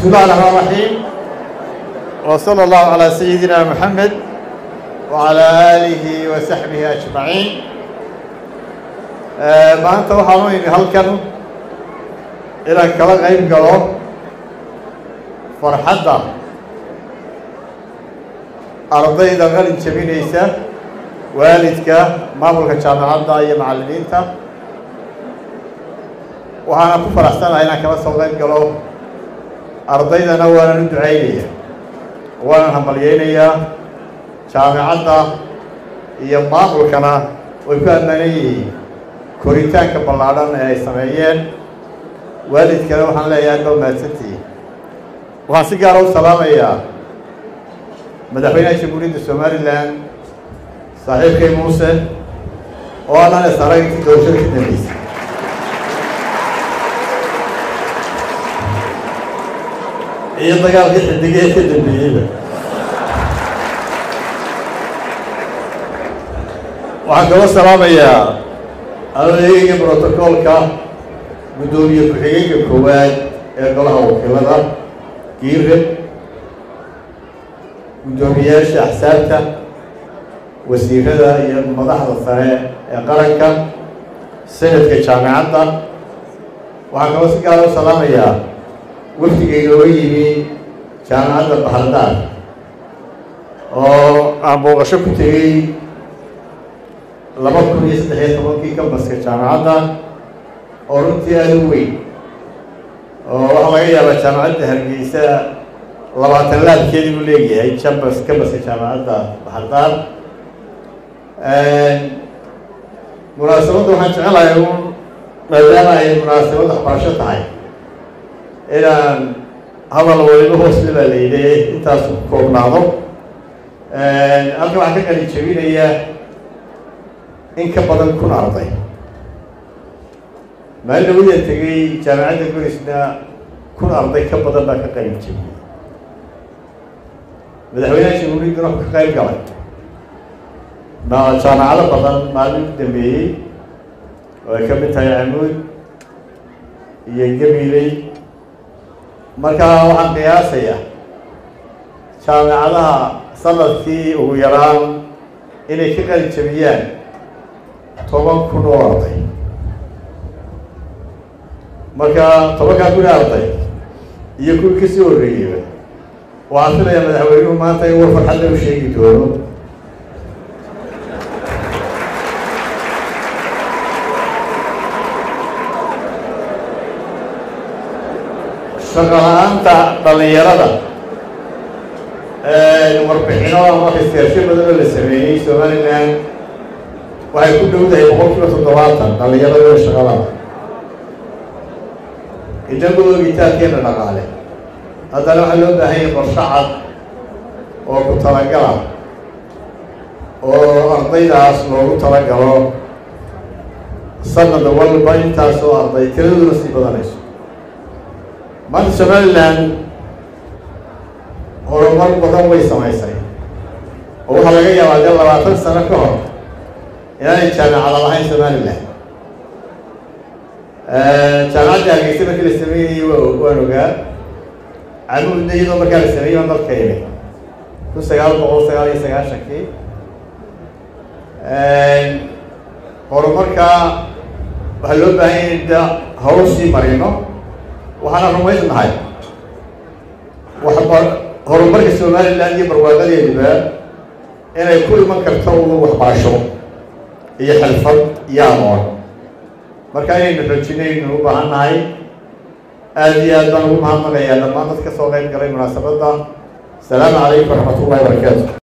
الله الرحمن الرحيم وصلى الله على سيدنا محمد وعلى آله وصحبه أجمعين maanta waxaan u imi halkan inaan kala qayb galo farxadda ardayda qalin jabinaysa waalidka maamulka jaamacadda iyo macallimiinta waxaana ku faraxsanahay inaan kala soo qayb galo ardaydana waanan u ducaynaya waanan hambalyeynayaa jaamacadda iyo maamulkana way ku ammaanan yihiin koritaanka ballaadhan ee ay sameeyeen waalidkana waxaan leeyahay adba mahadsantihiin waxaan si gaara u salaamayaa madaxweynaha jamhuuriyadda somalilan saaxiibkay muuse oo aanan isarag intii doorashada ka dambeysay iyo dagaalkii xidigee ka dambeeyeyba waxaan kala salaamayaa adeegga brotocoolka guddoomiye ku-xigeenka koowaad ee golaha wakiilada giire guddoomiyayaasha axsaabta wasiirada iyo madaxda sare ee qaranka sanadka jaamicadda waxaan kaloo si gaara u salaamayaa wafdigayga oo yimi jaamicadda bahardaar oo aan booqasho ku tegey laba kun iyo saddex iyo tobankii kambaska jaamacadda oo runtii aada u weyn oo waxaa laga yaabaa jaamacadda hargeysa labaatan laabkeedii buu leeyahay jambas kambaska jaamacadda baxardaar munaasabadda waxaan jecelahay un maadaama ay munaasabad waxbarasho tahay inaan hadal waliba hoosle baa la yidhi intaas ku koobnaado halkan waxaan ka qalin jebinayaa in ka badan kun arday maalin dhawada tegey jaamacadda gorisna kun arday ka badan baa ka qalin jebiyey madaxweynaha jamhuuriyadduna ka qayb galay jaamacado badan maalin u dambeeyey oo ay ka mid tahay camuud iyo gabiley markaa waxaan qiyaasayaa jaamacadaha sanadkii ugu yaraan inay ka qalin jebiyaan toban kun oo arday marka tobankaa kun arday iyo kuwii kasii horreeyeyba waxaan filayaa madaxweynuhu maanta in war farxadda u sheegi doono shaqo la-aanta dhalinyarada warbixino ama iskaarsho badan oo la sameeyey somalilan waxay ku dhowdahay boqol kiiba toddobaatan dhalinyarada shaqadada inagoo ogitaankeena dhaqaale haddana waxaa loo baahanyay qorsho cad oo ku talagala oo ardaydaas loogu talagalo sanad walba intaas oo arday tiraduna sii badanayso maanta somalilan horumar badan way samaysay oo waxaa laga yaabaa dee labaatan sano ka hor inaanay jaamacada lahayn somalilan jaamacadda hargeysa markii la sameynayey wa waan ogaa camuudna iyadoo markaa la sameeyey waan dalka imi kun sagaal boqol sagaal iyo sagaashankii horumarkaa waxaa loo baahan yahay da hawl sii marino waxaana rumaysnahay waxba horumarka somalilan iyo barwaaqadeeduba inay ku iman karto u waxbarasho iyo xirfad iyo aqoon marka inaynu xoojinaynu u baahan nahay aada iyo aad baan ugu mahadnaqayaa dhammaan dad ka soo qayb galay munaasabadda asalaamu calaykum waraxmat ullahi barakaatu